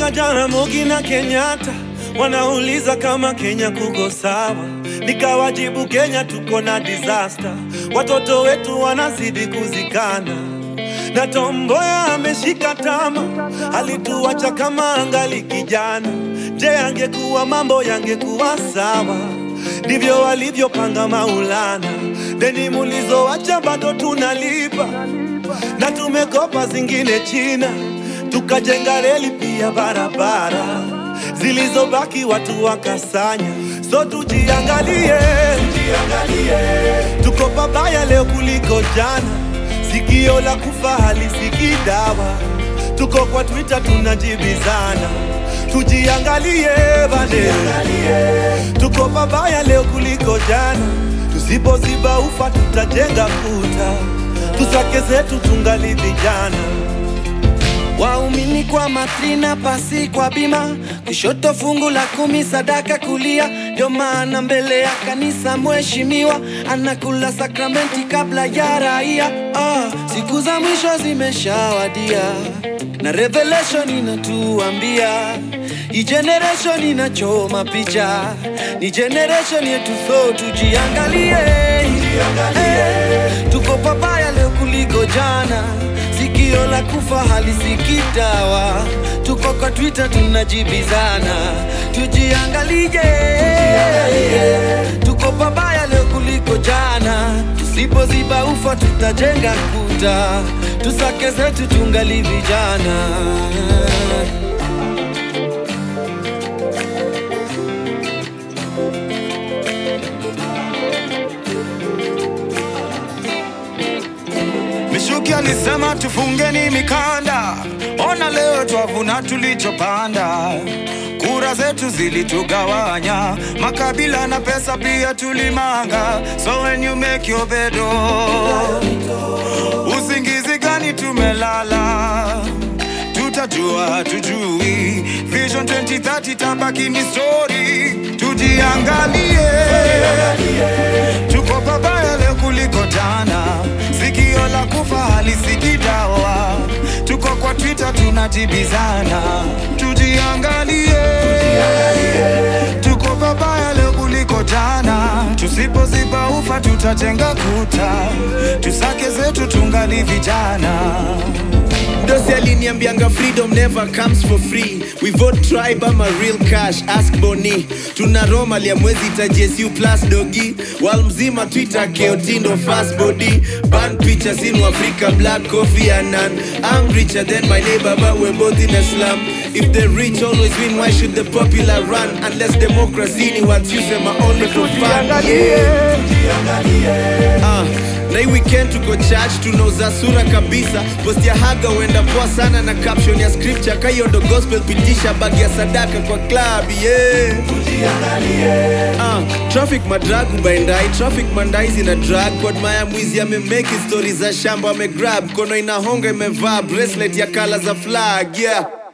Mwaka jana Mugi na Kenyatta wanauliza kama Kenya kuko sawa, nikawajibu Kenya tuko na disaster, watoto wetu wanazidi kuzikana na Tomboya ameshika tama, alituacha kama angali kijana. Je, angekuwa mambo yangekuwa sawa? Ndivyo walivyopanga Maulana, deni mulizoacha bado tunalipa, na tumekopa zingine China, tukajenga reli pia barabara, zilizobaki watu wakasanya. So tujiangalie, tujiangalie, tuko pabaya leo kuliko jana Sikio la kufa halisikii dawa, tuko kwa Twitter tunajibizana. Tujiangalie bane, tuko pabaya leo kuliko jana. Tusipoziba ufa tutajenga kuta, tusake zetu tungali vijana. Waumini kwa matrina, pasi kwa bima, kushoto fungu la kumi, sadaka kulia. Ndio maana mbele ya kanisa mheshimiwa anakula sakramenti kabla ya raia. Ah, siku za mwisho zimeshawadia na revelation inatuambia hii generation inachoma picha, ni generation yetu, so tujiangalie, Eh, tuko pabaya leo kuliko jana sikio la kufa halisikii dawa, tuko kwa Twitter tunajibizana, tujiangalie, tuko pabaya leo kuliko jana, tusipoziba ufa tutajenga kuta, tusake zetu tungali vijana. Mishuki alisema tufungeni mikanda, ona leo twavuna tulichopanda. Kura zetu zilitugawanya, makabila na pesa pia tulimanga. So when you make your bed, oh, usingizi gani tumelala? Tutajua tujui, Vision 2030 tabaki ni story. Tujiangalie, tuko pabaya leo kuliko jana. Sikio la kufa halisikii dawa, tuko kwa Twitter tunajibizana. Tujiangalie, tuko pabaya leo kuliko jana. Tusipoziba ufa tutajenga kuta, tusake zetu tungali vijana. Dosi aliniambianga freedom never comes for free we vote tribe ama real cash ask boni tuna roma lia mwezi tajesu plus dogi wal mzima twitter keotindo fast body ban pictures in africa black coffee and none i'm richer than my neighbor but we're both in a slum if the rich always win why should the popular run unless democracy ni what you say my only for fun yeah. Ah, na hii weekend tuko church tunauza sura kabisa post ya haga huenda poa sana na caption ya scripture kahiyo ndo gospel pitisha bagi ya sadaka kwa club yeah. Ah, traffic madrag ubaendai traffic mandai zina drag kod maya mwizi amemeki stori za shamba amegrab kono inahonga imevaa bracelet ya kala za flag yeah